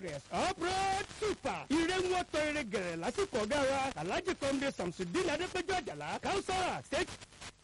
progress upright super ire ń wọ́n tọ́ ire gẹ̀rẹ̀ lásìkò ọ̀gá wa alhaji kọ́mdé samsudin adépẹ́jọ́ àjàlá kausara state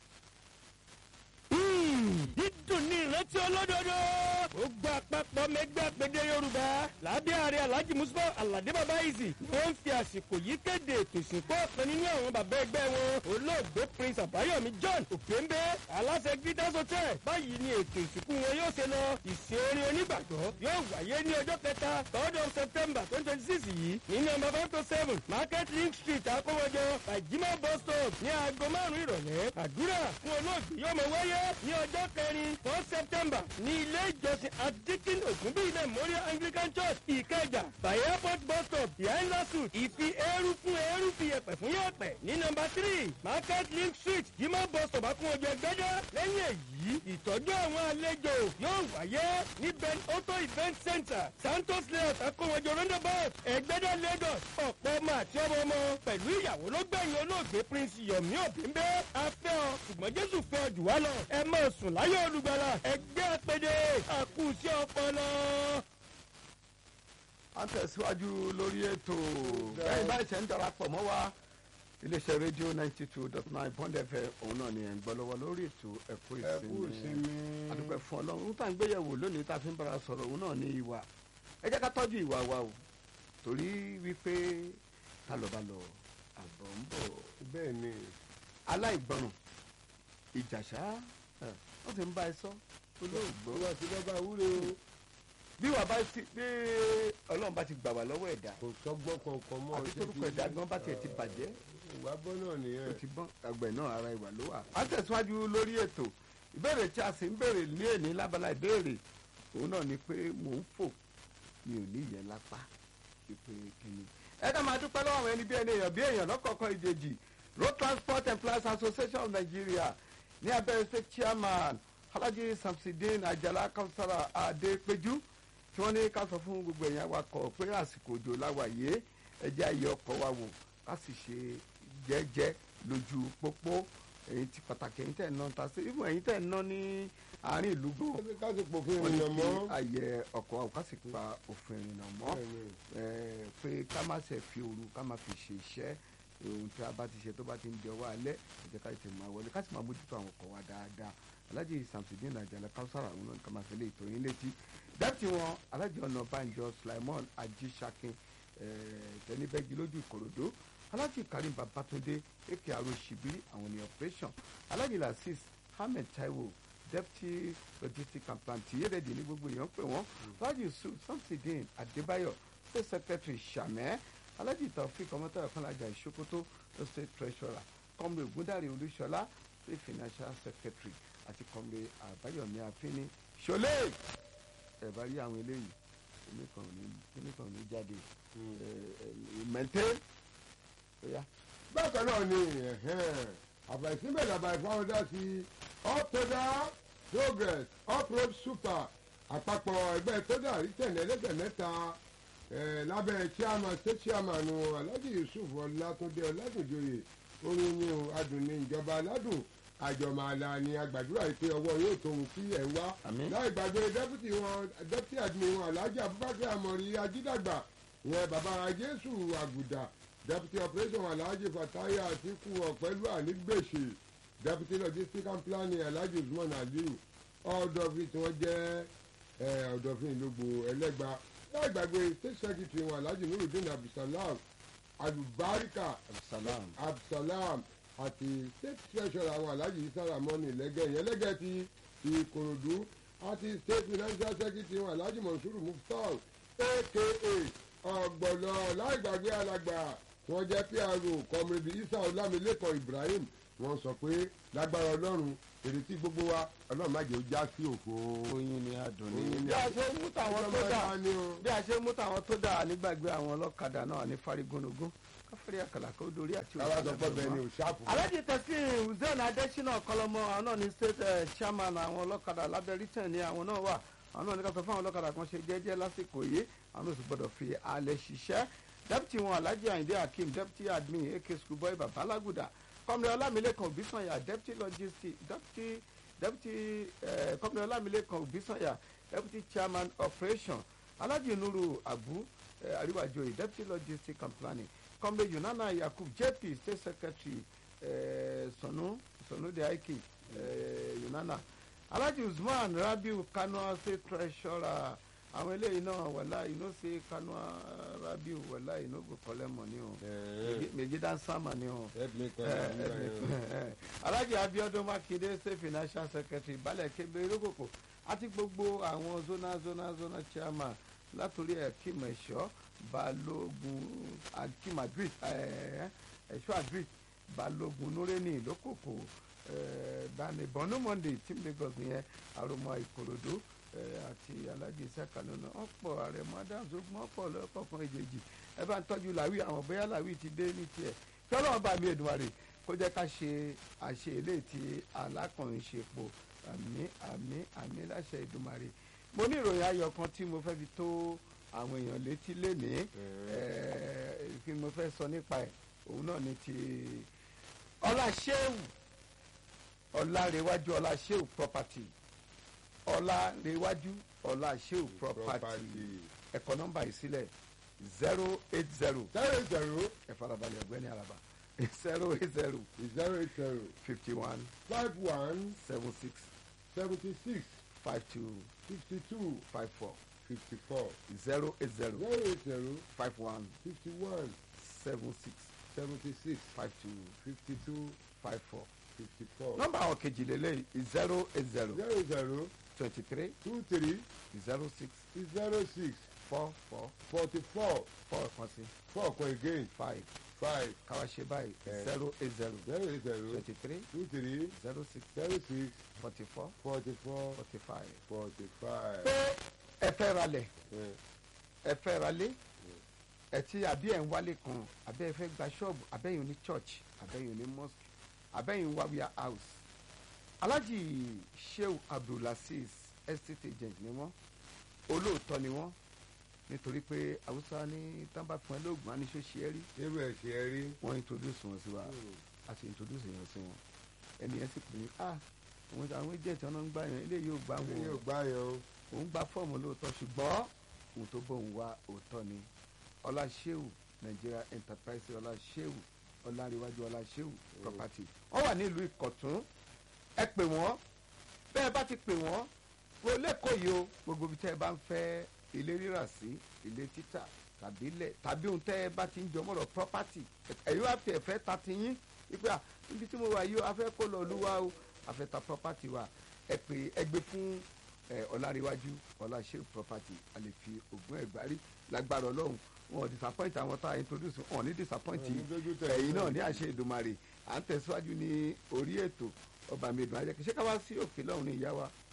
dídùn ní ìrántí olódodo. ó gba àpapọ̀ mẹ́gbẹ́ àpèdè yorùbá lábẹ́ ààrẹ alhaji musufa alade baba izi ni wọ́n ń fi àsìkò yìí kéde ètò ìsìnkú ọ̀kan nínú àwọn bàbá ẹgbẹ́ wọn olóògbé prince àbáyọ̀mí john òpéńbé aláṣẹ gidas hotel báyìí ni ètò ìsìnkú wọn yóò ṣe lọ ìsìn orin onígbàgbọ́ yóò wáyé ní ọjọ́ kẹta third of september twenty twenty six yìí ní nọmba five to seven market link street akówọjọ bajima bus stop ní aago márùn-ún ìrọ̀lẹ́ àdúrà fún olóògbé yóò mọ wáyé ní ọjọ́ kẹrin four september ní ilé ìjọsìn adikin ògúnbí memorial anglican church ìkẹjà by airport bus stop behind lawsuit ìfi eérú fún eérú fi yẹpẹ fún yẹpẹ ní nọmba three market link street jimá bus stop akúnwọjọ ẹgbẹjọ lẹ́yìn èyí ìtọ́jú àwọn àlejò yóò wáyé ní ben auto event center santos layout akúnwọjọ roundabout ẹgbẹdẹ lagos ọ̀pọ̀ ọmọ àti ọmọ ọmọ pẹ̀lú ìyàwó ló gbẹ̀yìn olóògbé prince yomi òbíńbé afẹ́ ọ ṣùgbọ́n jésù fẹ́ ọ jù wá lọ ẹ máa sùn láyé olùgbàlà ẹgbẹ́ àpèdè àkùsí ọpọlọ. a ń tẹ̀síwájú lórí ètò bẹ́ẹ̀ báyìí ṣe ń darapọ̀ mọ́ wa iléeṣẹ́ rédíò ninety two dot nine pond fm òun náà ni ẹ̀ ń gbọ́ lọ́wọ́ lórí ètò ẹ̀kọ́ ẹkú ìsinmi ìsinmi adúpẹ́ fún ọlọ́run ohun tá à ń gbéyẹ̀wò lónìí tá a fi ń bára sọ̀rọ̀ òun náà ní ìwà ẹ jẹ́ ká tọ́jú ìwà wa o torí wípé tá lọ bá lọ àbọ̀ ń bọ̀ bẹ́ẹ̀ ni aláìgbọràn ìjàṣá ẹ̀, wọ́n ti ń bá ẹ sọ olóògbé wọ́n ti lọ́ba wúre o bí wàá bá ti bí ọlọ́run bá ti gbà wá lọ́wọ́ ẹ̀dá kò sọ́gbọ́n kankan mọ́ àbí torúkọ ẹ̀dá gan bá tiẹ̀ ti bàjẹ́ ìwà bọ́ náà ó nìyẹn ti bọ́n àgbẹ̀ náà ara ìwà ló wà. a tẹ̀síwájú lórí ètò ìbéèrè tí a sì ń béèrè ní èní lábala ìbéèrè òun náà ni pé mò ń fò mi ò ní ìyẹn lápá ìpè kìíní. ẹ ká máa dúpẹ́ lọ́wọ́ àwọn ẹni bí ẹni èèyàn bí èèyàn lọ́kọ̀ọ̀kan ìjèjì road transport employers association of nigeria ní abẹ́rẹ́ state chairman alhaji samsidin ajala kausara adepeju tí wọ́n ní ká sọ fún gbogbo ẹ̀yàn awakọ̀ pé àsìkò òjò láwàyé ẹjẹ́ ayé ọkọ̀ wa wò ká sì ṣe jẹ́jẹ́ lójú pópó èyí ti pàtàkì ẹ̀yin tẹ̀ ń ná ta sí ibùn ẹ̀yin tẹ̀ ń ná ní àárín ìlú gan ká sì pò fún wọ́n ní ènìyàn kí mọ́ ayẹ ọkọ̀ wa wò ká sì pa òfin ìrìnnà mọ́ Bẹ́ẹ̀ni. ẹ̀, pé ká má ṣe fi òru ká má fi ṣe iṣẹ́ ohun tí a bá ti ṣe tó bá ti ń di ọwọ́ alẹ́ ẹ̀jẹ̀ ká tètè máa wọlé ká sì máa mójútó àwọn ọkọ̀ wa dáadáa alhaji samsudin ajala kausara àwọn náà ká máa fi lè tó yín létí dẹ́pítì wọn alhaji ọ̀nà banjo sulaimon ajisakin tẹnibẹ́gi lójú ìkòròdú alhaji karim babatunde eke aro shibiri àwọn ní operation alhaji lasis ahmed taiwo deputy logistics and plan tiyeredi ní gbogbo èèyàn pè wọ́n alhaji yusuf samsidin adébáyọ̀ state secretary sàmẹ́ alhaji taofik ọmọtayọ kọlájà ìṣókótó ló state treasurer kọ́mọ ògúndàrí olúṣọlá state financial secretary àti kọ́mọ àbáyọ̀mí àfínní ṣọlẹ́ ẹ̀ bá rí àwọn eléyìí kíní kan ò ní kíní kan ò ní jáde ìmẹ̀ntẹ́ ọ̀yá bákan náà ni àbàìsíbẹ̀ làbà ìfọwọ́dá sí uptoda progress uproad super àpapọ̀ ẹgbẹ́ tódà rí tẹ̀lé ẹlẹ́gbẹ̀ mẹ́ta eh, lábẹ́ chairman state chairman alhaji yusuf ọlátúndé ọládùnjoyè orin ni o adùn ní ìjọba aládùn àjọmọ̀àlà ni àgbàdúrà yìí pé ọwọ́ yóò tóun sí ẹ̀ ń wá Àmín. láì gbàgbé dẹ́pútì wọn dẹ́pútì admin wọn alhaji abubakar amọ̀rí ajídàgbà ìyẹn bàbá jésù àgùdà deputy operation alhaji fataya atiku ọ̀pẹ́lú ànígbèsè deputy logistics and planning alhaji usman aliyu ọ̀dọ̀fin tí wọ́n jẹ́ eh, ọ̀dọ̀fin ìlógbò ẹlẹ́gba láì gbàgbé state secretary wọn alhaji nurudeen abdulsalam alubarika salam abdulsalam àti state treasurer àwọn alhaji isa ramoni lẹ́gẹ̀ yẹn lẹ́gẹ̀ ti ìkòròdú àti state financial secretary wọn alhaji monsuru muftar aka ọ̀gbọ̀nà láì gbàgbé alàgbà wọn jẹ́ pro kọmrẹ́dì isa ọlámilékan ibrahim wọ́n sọ pé lágbára ọlọ́run èrè tí gbogbo wa ọlọ́run má jẹ́ ó já sí òfo. oyin ni adùn Oyin ní. ni bí a ṣe ń mú tàwọn tó dà Ọlọ́run ni o. bí a ṣe ń mú tàwọn tó dà nígbàgbé àwọn ọlọ́kadà náà ní farigunugún káfíńrí àkàlà kó dorí àti káwá sọ pé bẹ́ẹ̀ ni ò ṣáàpù. alhaji teslim hussein adesina kọlọmọ àwọn náà ní state eh, chairman àwọn ọlọ́kadà lábẹ́ britain ní àwọn náà wà àwọn náà ní ká sọ fún àwọn ọlọ́kadà kan ṣe jẹ́jẹ́ lásìkò yìí àwọn náà sì gbọ́dọ̀ fi alẹ́ ṣiṣẹ́ deputy wọn alhaji ayinde hakeem deputy admin ak schoolboy babalaguda kọ́mìnrin ọlámilẹ́kan òbísànyà deputy logistics deputy deputy eh, kọ́mìnrin ọlámilẹ́kan òbísànyà deputy chairman operation alhaji nuru abu eh, ariwajoyi deputy logistics and planning comrade yunana yakub jp state secretary eh, sonu sonu de aiki eh, yunana alhaji usman rabiu kano state treasurer àwọn eléyìí náà wàlá inú sí kano rabiu wàlá inú go collect money o méjì dáńsámà ni o help me call Eh, am eh, eh, alhaji abiodun makinde state financial secretary balẹ̀ kébé irúkòkò àti gbogbo àwọn zona zona zona chairman látòrí ẹ̀kím ẹ̀ṣọ́ balógun akim adrit ẹ̀ṣọ́ adrit balógun nureni lókòkò dani bọ́nú monday team lagos nìyẹn àròmọ ìkòròdú eh, àti alhaji isaka lónà ọ̀pọ̀ àrẹ̀mọ adams ogun ọ̀pọ̀ lọ́kọ̀ọ̀kan ìjèjì ẹ bá ń tọ́jú làwí àwọn bóyá làwí ti dé ní tiẹ̀ kí ọlọ́run bá mi èdùmarè kó jẹ́ ká ṣe àṣe eléyìí tí alákùnrin ṣe po àmì àmì àmì láṣẹ ìdùmarè mo ní ìròyìn ayọ̀ kan tí mo fẹ́ fi tó àwọn èèyàn létí lénìí eh, kí mo fẹ́ sọ nípa ẹ̀ òun náà ni ti ọláṣẹ́wù ọlárẹ̀wájú ọláṣẹ́wù property ọlárẹ̀wájú ọláṣẹ́wù property ẹ̀kọ́ nọ́mbà yìí sílẹ̀ zero eight zero zero zero ẹ farabalẹ̀ ọ̀gbẹ́ni araba zero eight zero zero eight zero fifty one five one seven six seventy six five two fifty two five four fifty four zero eight zero zero eight zero five one fifty one seven six seventy six five two fifty two five four. fifty four nọ́mbà àwọn kejì lélẹ̀ zero eight zero zero zero twenty three two three zero six zero six four four forty four four kan sí four kan again five five káwá ṣe báyìí Eh. zero eight zero zero eight zero twenty three two three zero six zero six forty four forty four forty five. forty five. pé ẹ fẹ́ ralẹ̀ ẹ fẹ́ ralé ẹ ti àbí ẹ̀ ń wálé kan àbẹ́ ẹ fẹ́ gba ṣọ́ọ̀bù àbẹ́yìn ní church àbẹ́yìn ní mosque àbẹ́yìn wá wíyà house alhaji sheu abdulaziz estate agent ni wọ́n olóòótọ́ ni wọ́n nítorí pé haúsá ní tánbà fún ẹ lóògùn àníṣó ṣe é rí irú ẹ̀ ṣe é rí. wọ́n introduce wọn sí wa a sì introduce yẹn sí wọn ẹni yẹn sì pè ní ah àwọn àwọn agent ọ̀nà ń gbà yẹn eléyìí ò gbà èyí wọn ò o gbá yẹn o. òun gba fọ́ọ̀mù lóòótọ́ ṣùgbọ́n òun tó bóun wá òótọ́ ni ọláṣẹ́wù nigeria enterprise ọláṣẹ́wù ọláríwájú ọláṣẹ́wù property wọ́n wà nílùú ìkọ̀tún ẹ pè wọ́n bẹ́ẹ̀ bá ti pè wọ́n wo lẹ́kọ̀ọ́ yìí o gbogbo ibi tẹ́ ẹ bá ń fẹ́ ilé rírà sí ilé títà tàbí ilẹ̀ tàbí ohun tẹ́ ẹ bá ti ń jọ mọ́rọ̀ property ẹ̀yin wá fi ẹ̀fẹ́ ta ti yín wípé à níbi tí mo wà yìí o a fẹ́ kó lọ olúwa o a fẹ́ ta property wa ẹ pè ẹ gbé fún ẹ ọláríwájú ọláṣẹ́ property a lè fi ògùn ẹ̀gbárí lágbára ọlọ́run wọn ò disappoint àwọn tá a introduce wọn ò ní disappoint Wọn ò ní dójú tẹ̀ ẹ̀yin wọ́n. náà ní àṣẹ ìdùmarè à ń tẹ̀síwájú ní orí ètò ọba mi ìdùn ajẹ́kẹ́ ṣé ká wá sí òkè lọ́hùn ní ìyá wa